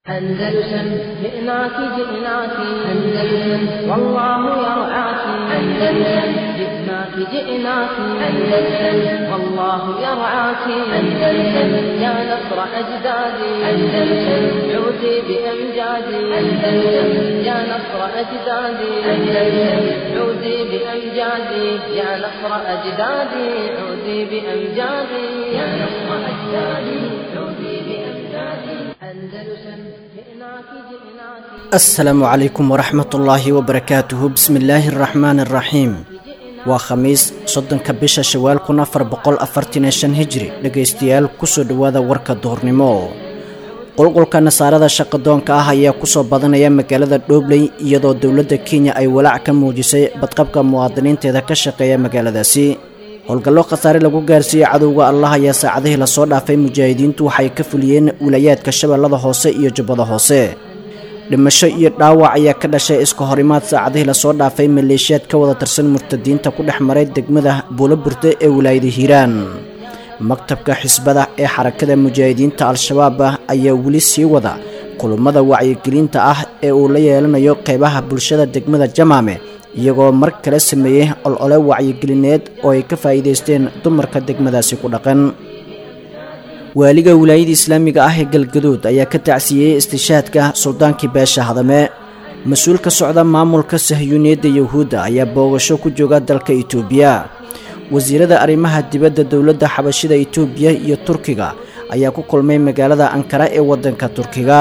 أندلسن جئناك جئناك أندلسن والله يرعاك أندلسن جئناك جئناك أندلسن والله يرعاك أندلسن يا نصر أجدادي أندلسن عودي بأمجادي أندلسن يا نصر أجدادي أندلسن عودي بأمجادي يا نصر أجدادي عودي بأمجادي يا نصر أجدادي عودي بأمجادي أندلسن جئناك جئناك asalaamu calaykum waraxmatullaahi wabarakaatuhu bismi illaahi araxmaani araxiim waa khamiis soddonka bisha shawaal kun afar boqol afartan iyo shan hijri dhegaystayaal kusoo dhowaada warka duhurnimo qulqulka nasaarada shaqadoonka ah ayaa kusoo badanaya magaalada dhoobley iyadoo dowladda kenya ay walaac ka muujisay badqabka muwaadiniinteeda ka shaqeeya magaaladaasi howlgallo khasaare lagu gaarsiiyey cadowga allah ayaa saacadihii lasoo dhaafay mujaahidiintu waxay ka fuliyeen wilayaadka shabeellada hoose iyo jubbada hoose dhimasho iyo dhaawac ayaa ka dhashay iska horimaad saacadihii lasoo dhaafay maleeshiyaad ka wada tirsan murtadiinta ku dhex maray degmada buulo burte ee wilaayada hiiraan maktabka xisbada ee xarakada mujaahidiinta al-shabaab ah ayaa weli sii wada kulummada wacyigelinta ah ee uu la yeelanayo qeybaha bulshada degmada jamaame iyagoo mar kale sameeyey olole wacyigelineed oo ay ka faa'iidaysteen dumarka degmadaasi ku dhaqan waaliga wilaayada islaamiga ah ee galgaduud ayaa ka tacsiiyey istishaadka suldaankii beesha hadame mas-uul ka socda maamulka sahyuuniyadda yuhuudda ayaa boogasho ku jooga dalka itoobiya wasiirada arrimaha dibadda dowladda xabashida itoobiya iyo turkiga ayaa ku kulmay magaalada ankara ee waddanka turkiga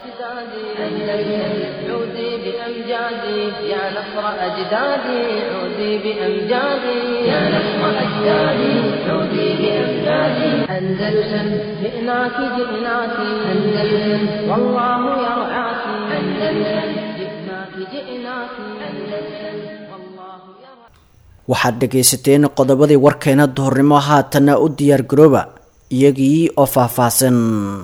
أجدادي عودي بأمجادي يا نصر أجدادي عودي بأمجادي يا نصر أجدادي عودي بأمجادي أندلسن جئناك جئناك أندلسن والله يرعاك أندلسن جئناك جئناك أندلسن والله يرعاك waxaad dhegaysateen qodobadii warkeena duhurnimo haatanna u diyaargarooba iyagii oo faahfaahsan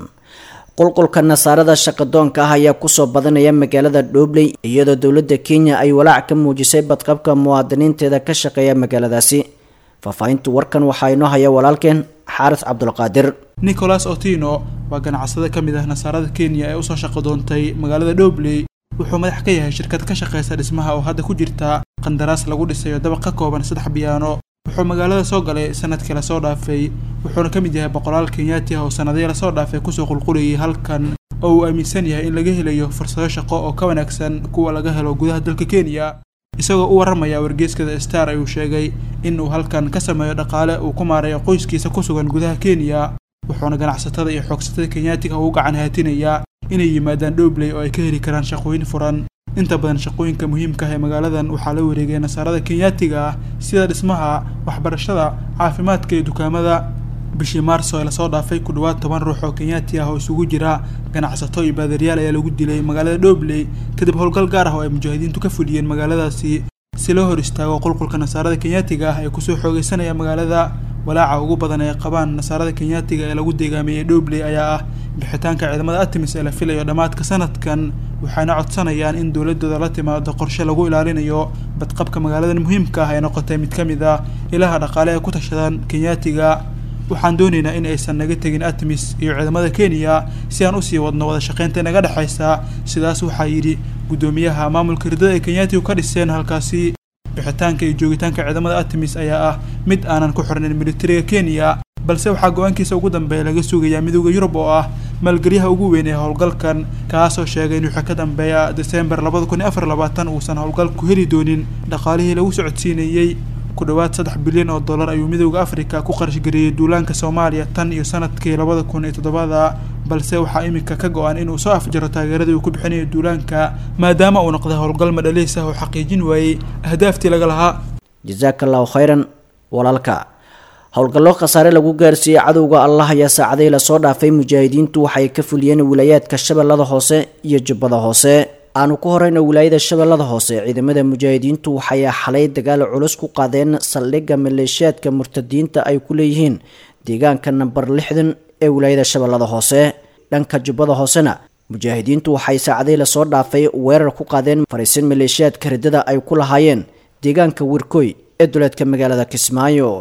qulqulka nasaarada shaqadoonka ah ayaa kusoo badanaya magaalada dhoobley iyadoo dowladda kenya ay walaac ka muujisay badqabka muwaadiniinteeda ka shaqeeya magaaladaasi faahfaahinta warkan waxaa inoo haya walaalkeen xaaris cabdulqaadir nicholas otino waa ganacsade ka mid ah nasaarada kenya ee usoo shaqo doontay magaalada dhobley wuxuu madax ka yahay shirkad ka shaqaysa dhismaha oo hadda ku jirta qandaraas lagu dhisayo dabaq ka kooban saddex biyaano wuxuu magaalada soo galay sanadkii lasoo dhaafay wuxuuna ka mid yahay boqolaal kenyaati ah oo sanadihii lasoo dhaafay kusoo qulqulayay halkan oo uu aaminsan yahay in laga helayo fursado shaqo oo ka wanaagsan kuwa laga helo gudaha dalka kenya isagoo u warramaya wargeeskada star ayuu sheegay in uu halkan ka sameeyo dhaqaale uu ku maarayo qoyskiisa ku sugan gudaha kenya wuxuuna ganacsatada iyo xoogsatada kenyaatiga ugu gacan haatinayaa inay yimaadaan dhobley oo ay ka heli karaan shaqooyin furan inta badan shaqooyinka muhiimka ah ee magaaladan waxaa la wareegay nasaarada kenyaatiga ah sida dhismaha waxbarashada caafimaadka iyo dukaamada bishii maarso ee lasoo dhaafay ku dhowaad toban ruux oo kenyaati ah oo isugu jira ganacsato iyo baadariyaal ayaa lagu dilay magaalada dhobley kadib howlgal gaar ah oo ay mujaahidiintu ka fuliyeen magaaladaasi si loo hor istaago qulqulka nasaarada kenyaatiga ah ee kusoo xoogeysanaya magaalada walaaca ugu badan ee qabaan nasaarada kenyaatiga ee lagu deegaameeyey dhobley ayaa ah bixitaanka ciidamada atimis ee la filayo dhammaadka sanadkan waxayna codsanayaan in dowladooda la timaado qorshe lagu ilaalinayo badqabka magaaladan muhiimka ah ee noqotay mid ka mid ah ilaha dhaqaale ee ku tashadaan kenyaatiga waxaan doonaynaa in aysan naga tegin atimis iyo ciidamada kenya si aan usii wadno wada shaqaynta naga dhexaysa sidaas waxaa yidhi guddoomiyaha maamulka ridada ay kenyaatigu ka dhiseen halkaasi bixitaanka iyo joogitaanka ciidamada atimis ayaa ah mid aanan ku xirnayn militariga kenya balse waxaa go-aankiisa ugu dambeeya laga sugayaa midooda yurub oo ah maalgelyaha ugu weyn ee howlgalkan kaasoo sheegay in wixii ka dambeeya desembar labada kun iyo afar labaatan uusan howlgalku heli doonin dhaqaalihii lagu socodsiinayey ku dhowaad saddex bilyan oo dollar ayuu midooda afrika ku qarashgareeyey duulaanka soomaaliya tan iyo sanadkii labada kun iyo toddobada balse waxaa iminka ka go-an inuu soo afjaro taageeradii uu ku bixinayo duulaanka maadaama uu noqday howlgal madhaliis ah oo xaqiijin waayey ahdaaftii laga lahaa jasaaka allahu khayran walaalka howlgallo khasaare lagu gaarsiiyey cadowga allah ayaa saacadihii lasoo dhaafay mujaahidiintu waxay ka fuliyeen wilayaadka shabeellada hoose iyo jubbada hoose aanu ku horeyno wilaayada shabeellada hoose ciidamada mujaahidiintu waxay xalay dagaal culus ku qaadeen saldhigga maleeshiyaadka murtadiinta ay ku leeyihiin deegaanka namber lixdan ee wilaayada shabeellada hoose dhanka jubbada hoosena mujaahidiintu waxay saacadihii lasoo dhaafay weerar ku qaadeen fariisin maleeshiyaadka riddada ay ku lahaayeen deegaanka wirkoy ee duleedka magaalada kismaayo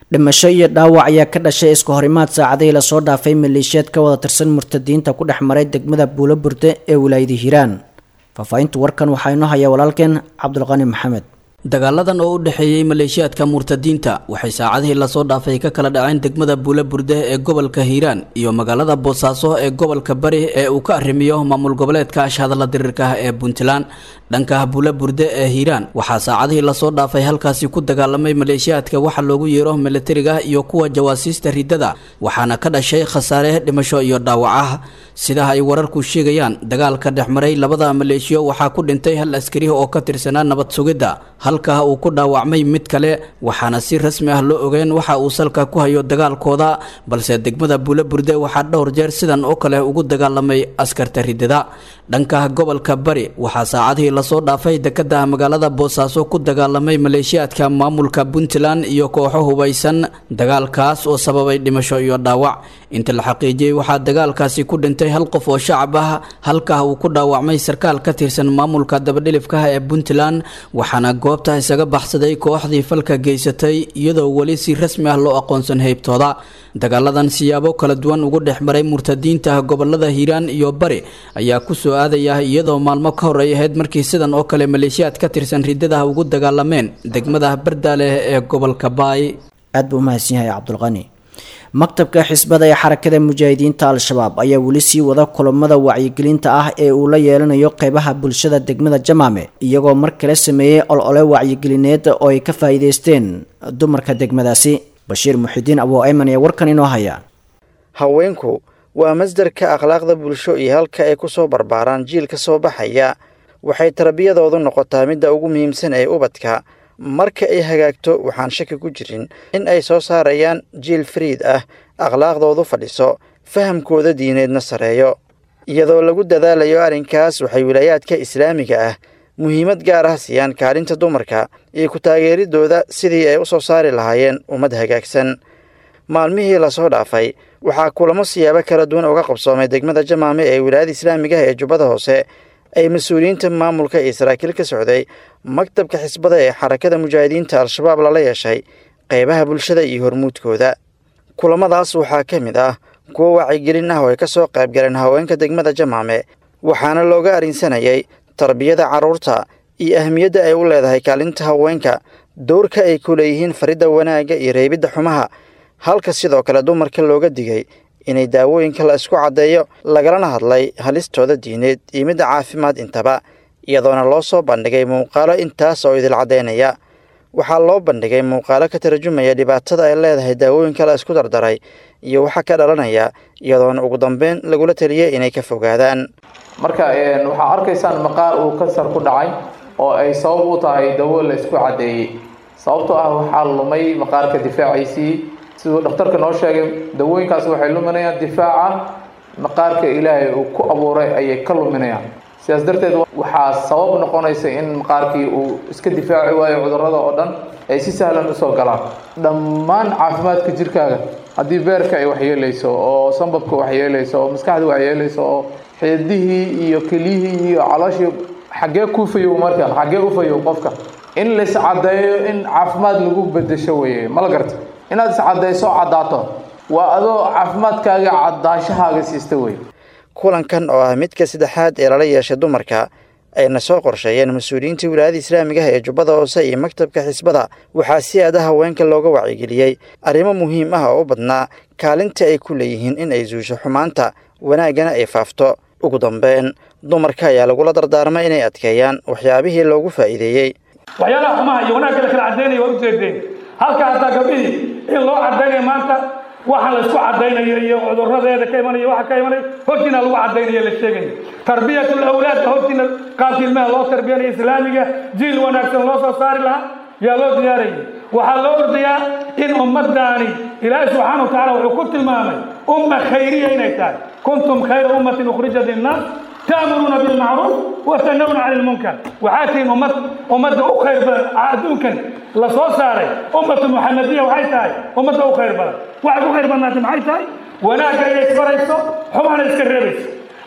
dhimasho iyo dhaawac ayaa ka dhashay isku horimaad saacadihii lasoo dhaafay maleeshiyaad ka wada tirsan murtadiinta ku dhex maray degmada buulo burde ee wilaayada hiiraan faahfaahinta warkan waxaa inoo haya walaalkeen cabdulqani maxamed dagaaladan oo u dhexeeyey maleeshiyaadka murtadiinta waxay saacadihii lasoo dhaafay ka kala dhaceen degmada buula burde ee gobolka hiiraan iyo magaalada boosaaso ee gobolka bari ee uu ka arrimiyo maamul goboleedka ashhadalla diriirka ah ee puntland dhanka buula burde ee hiiraan waxaa saacadihii lasoo dhaafay halkaasi ku dagaalamay maleeshiyaadka waxa loogu yeero milatariga iyo kuwa jawaasiista ridada waxaana ka dhashay khasaare dhimasho iyo dhaawac ah sidaha ay wararku sheegayaan dagaalka dhexmaray labada maleeshiyo waxaa ku dhintay hal askari oo ka tirsanaa nabad sugidda halkaa uu ku dhaawacmay mid kale waxaana si rasmi ah loo ogeen waxa uu salka ku hayo dagaalkooda balse degmada buula burde waxaa dhowr jeer sidan oo kale ugu dagaalamay askarta ridada dhanka gobolka bari waxaa saacadihii lasoo dhaafay dekada magaalada boosaaso ku dagaalamay maleeshiyaadka maamulka puntland iyo kooxo hubaysan dagaalkaas oo sababay dhimasho iyo dhaawac inta la xaqiijiyey waxaa dagaalkaasi ku dhintay hal qof oo shacab ah halkaa uu ku dhaawacmay sarkaal ka tirsan maamulka dabadhilifkaha ee puntland waxaana goobta isaga baxsaday kooxdii falka geysatay iyadoo weli si rasmi ah loo aqoonsan heybtooda dagaaladan siyaabo kala duwan ugu dhex maray murtadiinta gobolada hiiraan iyo bari ayaa kusoo aadaya iyadoo maalmo ka hor ay ahayd markii sidan oo kale maleeshiyaad ka tirsan ridadaha ugu dagaalameen degmada bardaaleh ee gobolka baay aad buu umahadsan yahay cabdulqani maktabka xisbada ee xarakada mujaahidiinta al-shabaab ayaa weli sii wada kulamada wacyigelinta ah ee uu la yeelanayo qeybaha bulshada degmada jamaame iyagoo mar kale sameeyey olole wacyigelineed oo ay ka faa'iideysteen dumarka degmadaasi bashiir muxidiin abuu ayman ee warkan inoo haya haweenku waa masdarka akhlaaqda bulsho iyo halka ay ku soo barbaaraan jiil ka soo baxaya waxay tarbiyadoodu noqotaa midda ugu muhiimsan ee ubadka marka ay hagaagto waxaan shaki ku jirin in ay soo saarayaan jiil fariid ah akhlaaqdoodu fadhiso fahamkooda diineedna sareeyo iyadoo lagu dadaalayo arrinkaas waxay wilaayaadka islaamiga ah muhiimad gaar ah siiyaan kaalinta dumarka iyo ku taageeridooda sidii ay u soo saari lahaayeen ummad hagaagsan maalmihii lasoo dhaafay waxaa kulamo siyaabo kala duwan uga qabsoomay degmada jamaame ee wilaayada islaamiga ah ee jubbada hoose ay mas-uuliyiinta maamulka iyo saraakiil ka socday maktabka xisbada ee xarakada mujaahidiinta al-shabaab lala yeeshay qeybaha bulshada iyo hormuudkooda kulamadaas waxaa ka mid ah kuwo wacyigelin ah oo ay ka soo qayb galeen haweenka degmada jamaame waxaana looga arrinsanayay tarbiyada carruurta iyo ahmiyadda ay u leedahay kaalinta haweenka dowrka ay ku leeyihiin faridda wanaagga iyo reebidda xumaha halka sidoo kale dumarka looga digay inay daawooyinka la isku caddeeyo lagalana hadlay halistooda diineed iyo midda caafimaad intaba iyadoona loo soo bandhigay muuqaalo intaas oo idil caddaynaya waxaa loo bandhigay muuqaalo ka tarjumaya dhibaatada ay leedahay daawooyinka la isku dardaray iyo waxa ka dhalanaya iyadoona ugu dambeyn lagula taliyay inay ka fogaadaan marka waxaa arkaysaan maqaar uu kansar ku dhacay oo ay sabab u tahay dawo la isku caddeeyey sababtoo ah waxaa lumay maqaarka difaaciisii siduu dhakhtarka noo sheegay dawooyinkaas waxay luminayaan difaaca maqaarka ilaahay uu ku abuuray ayay ka luminayaan sidaas darteed waxaa sabab noqonaysa in maqaarkii uu iska difaaci waayo cudurrada oo dhan ay si sahlan usoo galaan dhammaan caafimaadka jirkaaga haddii beerka ay waxyeelayso oo sambabka waxyeelayso oo maskaxda waxyeelayso oo xeedihii iyo keliyihii iyo calooshii xaggee ku fayow marka xaggee u fayow qofka in lais caddeeyo in caafimaad lagu bedesho weeye ma la garta inaad iscaddayso caddaato waa adoo caafimaadkaaga caddaashahaaga siista wey kulankan oo ah midka saddexaad ee lala yeeshay dumarka ayna soo qorsheeyeen mas-uuliyiinta wilaayada islaamiga ah ee jubbada hoose iyo maktabka xisbada waxaa si aada haweenka looga wacyigeliyey arrimo muhiim ah oo u badnaa kaalinta ay ku leeyihiin in ay suusho xumaanta wanaaggana ay faafto ugu dambeyn dumarka ayaa lagula dardaarmay inay adkeeyaan waxyaabihii loogu faa'iideeyey waxyaalaha xumaha iyo wanaagga la kala caddaynaya waa ujeedeen halka hataa gabdhihii in loo caddaynaya maanta waxa la isku caddaynayo iyo cuduradeeda ka imanaya waxa ka imanaya hortiina lagu caddaynayo la sheegayo tarbiyatul awlaadka hortiina qaabka ilmaha loo tarbiyanayo islaamiga jiil wanaagsan loo soo saari lahaa yaa loo diyaarayay waxaa loo ordayaa in ummadaani ilaahi subxaana wa tacala wuxuu ku tilmaamay umma khayriya inay tahay kuntum khayra ummatin ukhrijat linnaas تأمرون بالمعروف وتنهون عن المنكر وحاتين أمة أمة أخير أدونكن لصو ساري أمة محمدية وحيتاي أمة أخير بلد واحد أخير بلد محيتاي وناك يسفريسو حمان يسكرريس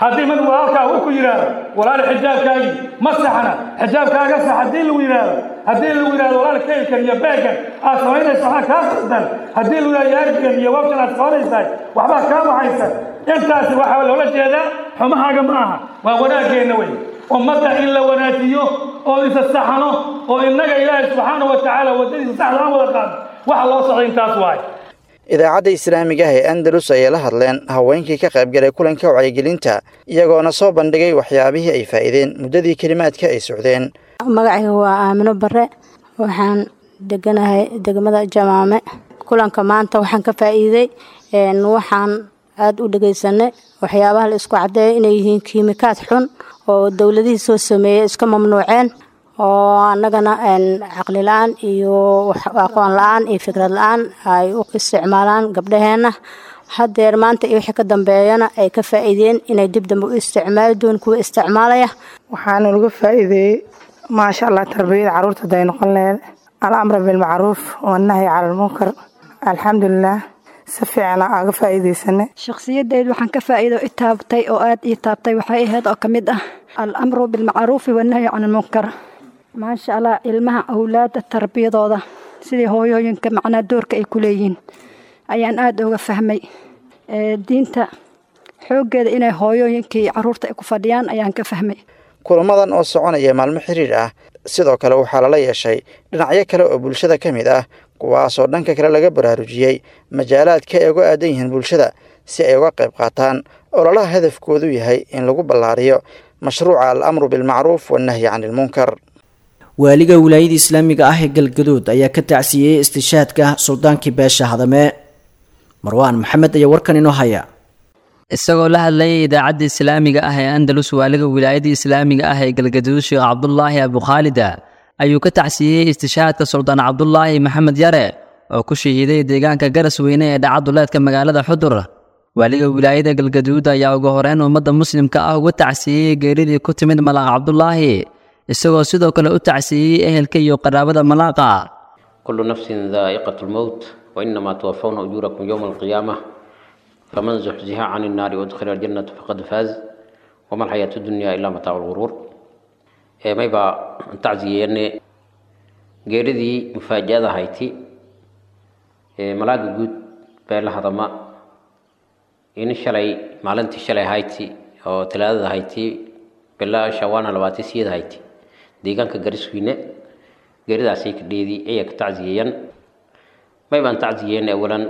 haddii mid walaalkaa uu ku yidhaahdo walaal xijaabkaagii ma saxna xijaabkaaga sax haddii lagu yidhaahdo haddii lagu yidhahdo walaal kaylkan iyo beegan aad samaynaysa waxaa kaa qaldan haddii lagu yidhahdo yaarjigan iyo wabshan aad qabanaysahay waxbaa kaa baxaysa intaasi waxaa loola jeedaa xumahaaga ma aha waa wanaaggeenna wey ummadda in la wanaajiyo oo isa saxano oo innaga ilaahay subxaana wa tacaala waddadiisa saxda aan wada qaadno waxa loo socday intaas waaye idaacadda islaamiga ah ee andalus ayay la hadleen haweenkii ka qaybgalay kulanka wacyigelinta iyagoona soo bandhigay waxyaabihii ay faa'iideen muddadii kelimaadka ay socdeen magacayga waa aamino bare waxaan deganahay degmada jamaame kulanka maanta waxaan ka faa'iiday waxaan aada u dhegeysanay waxyaabaha la isku caddeeya inay yihiin kiimikaad xun oo dowladihii soo sameeyey iska mamnuuceen oo annagana caqli la-aan iyo aqoon la-aan iyo fikrad la-aan ay u isticmaalaan gabdhaheenna haddeer maanta iyo wixii ka dambeeyana ay ka faa'iideen inay dib dambe u isticmaali doon kuwa isticmaalaya waxaana laga faa'iideeyey maasha allah tarbiyada carruurta haday noqon laheed alamra bilmacruuf wanahyi cala almunkar alxamdulilah si fiicana aaga faa'iideysanay shakhsiyadeed waxaan ka faa'iido i taabtay oo aada ii taabtay waxay ahayd oo ka mid ah alamru bilmacruufi wanahyi can almunkar maasha allah ilmaha awlaadda tarbiyadooda sidii hooyooyinka macnaa doorka ay ku leeyihiin ayaan aada uga fahmay diinta xooggeeda inay hooyooyinkii carruurta ay ku fadhiyaan ayaan ka fahmay kulamadan oo soconaya maalmo xiriir ah sidoo kale waxaa lala yeeshay dhinacyo kale oo bulshada ka mid ah kuwaasoo dhanka kale laga baraarujiyey majaalaadka ay uga aadan yihiin bulshada si ay uga qayb qaataan ololaha hadafkoodu yahay in lagu ballaariyo mashruuca al amru bilmacruuf wannahyi can ilmunkar waaliga wilaayada islaamiga ah ee galgaduud ayaa ka tacsiiyey istishaadka suldaankii beesha hadame marwaan maxamed ayaa warkan inoo haya isagoo la hadlayay idaacadda islaamiga ah ee andalus waaliga wilaayada islaamiga ah ee galgaduud sheekh cabdulaahi abukhaalida ayuu ka tacsiiyey istishaadka suldaan cabdulaahi maxamed yare oo ku shahiiday deegaanka garas weyne ee dhacaduleedka magaalada xudur waaliga wilaayada galgaduud ayaa ugu horeyn ummadda muslimka ah uga tacsiiyey geeridii ku timid malaaq cabdulaahi isagoo sidoo kale u tacsiiyey ehelka iyo qaraabada malaaqa kullu nafsin daa'iqatu lmowt wa inamaa tuwafawna ujuurakum yowma alqiyaamah faman zuxziha can innaari wadkhila aljannata faqad faaz wama alxayaatu dunya ilaa mataacu lguruur maybaa tacsiyeene geeridii mufaaja'ada hayti malaaga guud beela hadama in shalay maalintii shalay hayti oo talaadada hayti bila shawaana labaatan siyada hayti deegaanka gariswiine geeridaasay ka dheedii ayay ka tacsiyeeyaan may baan tacsiyeen awalan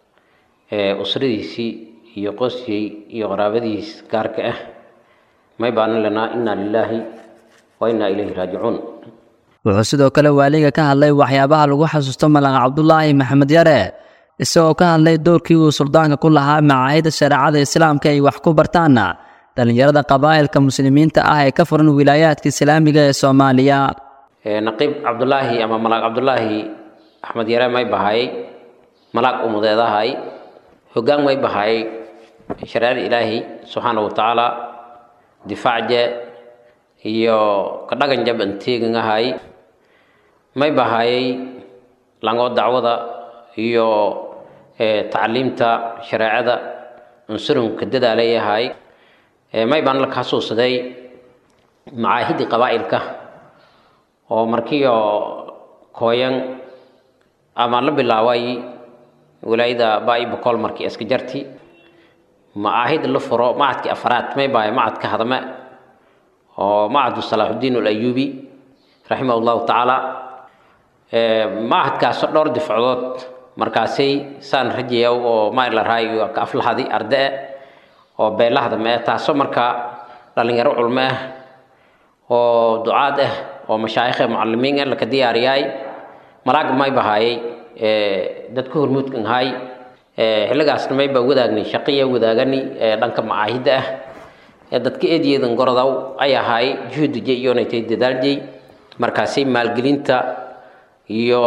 usradiisii iyo qosyey iyo qaraabadiis gaarka ah may baanan lanaa inaa lilaahi wa inaa ilayhi raajicuun wuxuu sidoo kale waaliga ka hadlay waxyaabaha lagu xasuusto malaaq cabdulaahi maxamed yare isagoo ka hadlay doorkii uu suldaanka ku lahaa macaahida shareecada islaamka ay wax ku bartaana dhallinyarada qabaa'ilka muslimiinta ah ee ka furan wilaayaadka islaamiga ee soomaaliya naqiib cabdulaahi ama malaaq cabdulaahi axmed yare may bahay malaag umudeedahay hoggaan may bahay shareecada ilaahi subxaana wa tacaala difaacje iyo kadhagan jab anteegangahay may bahayay langoo dacwada iyo tacliimta shareecada unsurunka dadaalayahay may baan la kaasuusaday macaahidii qabaa'ilka oo markiio kooyan ama la bilaabay wilaayada baa'i boqol markii iska jarti macaahid la furo macadkii afraad may bahay macadka hadame oo macadu salaaxudiin alayubi raximah llahu tacaala macadkaasoo dhowr difacdood markaasay saan rajayaw oo maila raayo ka aflahadi arde oo beelahda mee taasoo markaa dhalinyaro culmo ah oo ducaad ah oo mashaayikh mucalimiin ah laka diyaariyaay malaaga may bahaayay dadka hormuudkan ahay xilligaasna may baa wadaagnay shaqiya wadaagani dhanka macaahidda ah dadka eedyeedan gorodow ay ahaay juhudije iyonaytay dadaaljay markaasay maalgelinta iyo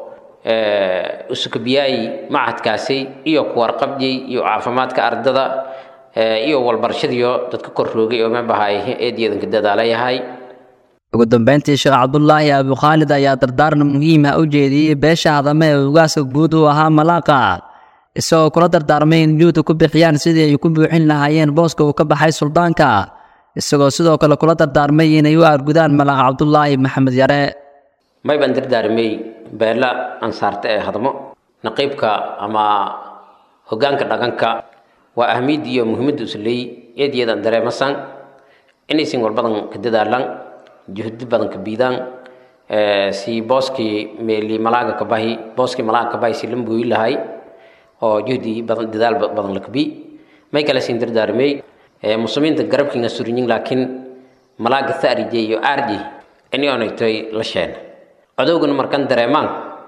usukabiyaayi macadkaasi iyo kuwarqabjay iyo caafimaadka ardada iyo walbarashadiyo dadka kor roogay oo mabahay eedyeedanka dadaalayahay ugu dambeyntii sheekh cabdulaahi abukhaalid ayaa dardaarna muhiima u jeediyey beesha hadame ee ugaaska guud u ahaa malaaqa isagoo kula dardaarmay in juhda ku bixiyaan sidii ay ku buuxin lahaayeen booska uu ka baxay suldaanka isagoo sidoo kale kula dardaarmay inay u aargudaan malaaq cabdulaahi maxamed yare may baan dardaarmay beela ansaarta ee hadmo naqiibka ama hoggaanka dhaqanka waa ahmiyadda iyo muhiimadda usley eed iyadan dareemasan inaysan walbadan ka dadaalan juhdi badan ka biidaan si booskii meeli malaaga ka bahi booskii malaaga ka bahi si la mooyi lahay oo juhdi badan dadaal badan la kabi may kale siin dardaarmay muslimiinta garabkiinga surinyin laakiin malaaga tharije iyo arji ini onaytoy la sheen codowgana markan dareemaan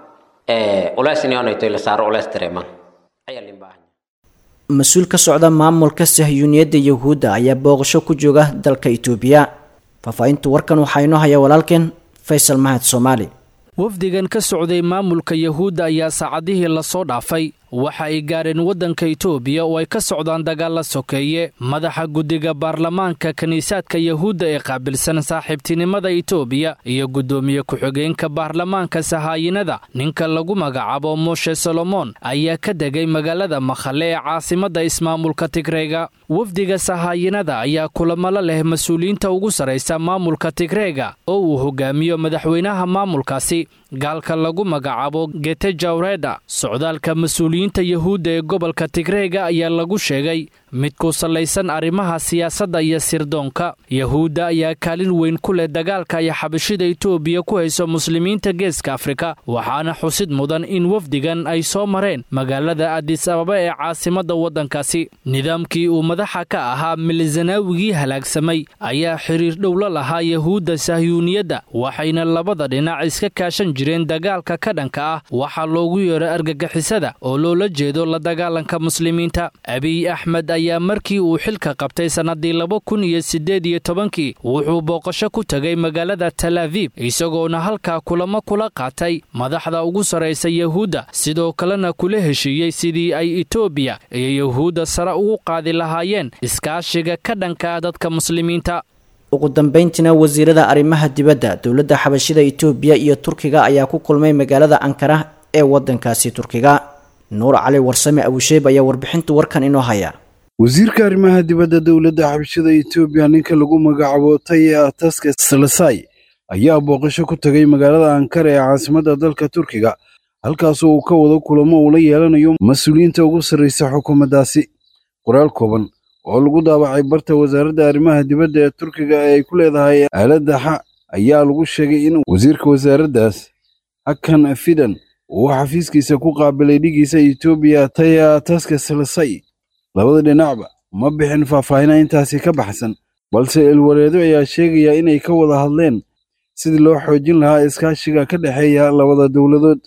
ulees ini onaytoy la saaro ulees dareemaan ayaa lin baahan mas-uul ka socda maamulka sahyuuniyadda yahuudda ayaa booqasho ku jooga dalka itoobiya faahfaahinta warkan waxaa inoo haya walaalkeen faysal mahad soomaali wafdigan ka socday maamulka yahuudda ayaa saacadihii lasoo dhaafay waxa ay gaareen waddanka itoobiya oo ay ka socdaan dagaalla sokeeye madaxa guddiga baarlamaanka kiniisaadka yahuudda ee qaabilsan saaxiibtinimada itoobiya iyo guddoomiye ku-xigeenka baarlamaanka sahaayinada ninka lagu magacaabo moshe solomon ayaa ka degay magaalada makhale ee caasimadda ismaamulka tigreyga wafdiga sahaayinada ayaa kulamalo leh mas-uuliyiinta ugu sarraysa maamulka tigreyga oo uu hogaamiyo madaxweynaha maamulkaasi gaalka lagu magacaabo gete jawreda socdaalka mas-uuliyiinta yahuudda ee gobolka tigreega ayaa lagu sheegay mid ku sallaysan arrimaha siyaasadda iyo sirdoonka yahuudda ayaa kaalin weyn ku leh dagaalka ay xabashida itoobiya ku hayso muslimiinta geeska afrika waxaana xusid mudan in wafdigan ay soo mareen magaalada adis ababa ee caasimadda waddankaasi nidaamkii uu madaxa ka ahaa milzanaawigii halaagsamay ayaa xiriir dhowla lahaa yahuudda sahyuuniyadda waxayna labada dhinac iska kaashan jireen dagaalka ka dhanka ah waxaa loogu yeero argagixisada oo loola jeedo la dagaalanka muslimiinta abiy axmed ayaa markii uu xilka qabtay sannaddii laba kun iyo siddeed iyo tobankii wuxuu booqasho ku tegay magaalada tal aviib isagoona halkaa kulamo kula qaatay madaxda ugu sarraysa yahuudda sidoo kalena kula heshiiyey sidii ay etoobiya iyo yahuudda sare ugu qaadi lahaayeen iskaashiga ka dhanka dadka muslimiinta ugu dambeyntiina wasiirada arrimaha dibadda dowladda xabashida itoobiya iyo turkiga ayaa ku kulmay magaalada ankara ee waddankaasi turkiga nuur cali warsame abusheeb ayaa warbixinta warkan inoo haya wasiirka arrimaha dibadda dowladda xabashida etoobiya ninka lagu magacaabo taye ataske salasai ayaa booqasho ku tegay magaalada ankara ee caasimadda dalka turkiga halkaasoo uu ka wado kulamo uu la yeelanayo mas-uuliyiinta ugu sarraysa xukuumaddaasi qoraal kooban oo lagu daabacay barta wasaaradda arrimaha dibadda ee turkiga ee ay ku leedahay aaladda xa ayaa lagu sheegay in wasiirka wasaaraddaas hakan fidan uu xafiiskiisa ku qaabilay dhigiisa etoobiya taya taske salasai labada dhinacba ma bixin faahfaahina intaasi ka baxsan balse ilwareedo ayaa sheegaya inay ka wada hadleen sidii loo xoojin lahaa iskaashiga ka dhexeeya labada dowladood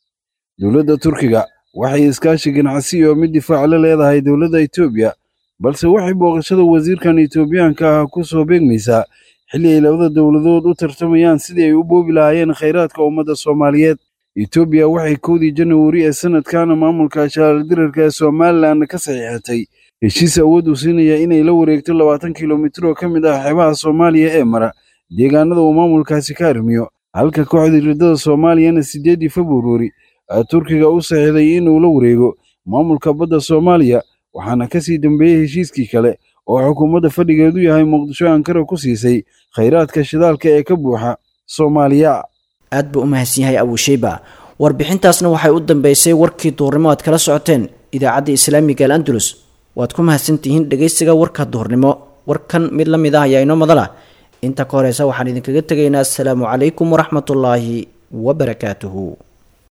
dowladda turkiga waxay iskaashi ganacsi oo mid difaac la leedahay dowladda etoobiya balse waxay booqashada wasiirkan etoobiyaanka ah ku soo beegmaysaa xilli ay labada dowladood u tartamayaan sidii ay u boobi lahaayeen khayraadka ummadda soomaaliyeed etoobiya waxay kowdii janawari ee sanadkan maamulka shaaldirarka ee somalilan ka saxiixatay heshiis awood u siinaya inay la wareegto labaatan kilomitir oo ka mid ah xeebaha soomaaliya ee mara deegaanada uu maamulkaasi ka arrimiyo halka kooxdii riddada soomaaliyana siddeeddii februari turkiga u saxiixday inuu la wareego maamulka badda soomaaliya waxaana ka sii dambeeyey heshiiskii kale oo xukuumadda fadhigeedu yahay muqdisho ankara ku siisay khayraadka shidaalka ee ka buuxa soomaaliya aad buu u mahadsan yahay abuusheyba warbixintaasna waxay u dambeysay warkii duhurnimo aad kala socoteen idaacadda islaamiga al andalus waad ku mahadsantihiin dhegaysiga warka duhurnimo warkan mid la mid ah ayaa inoo madala inta ka horeysa waxaan idinkaga tegaynaa asalaamu calaykum waraxmatullaahi wabarakaatuhu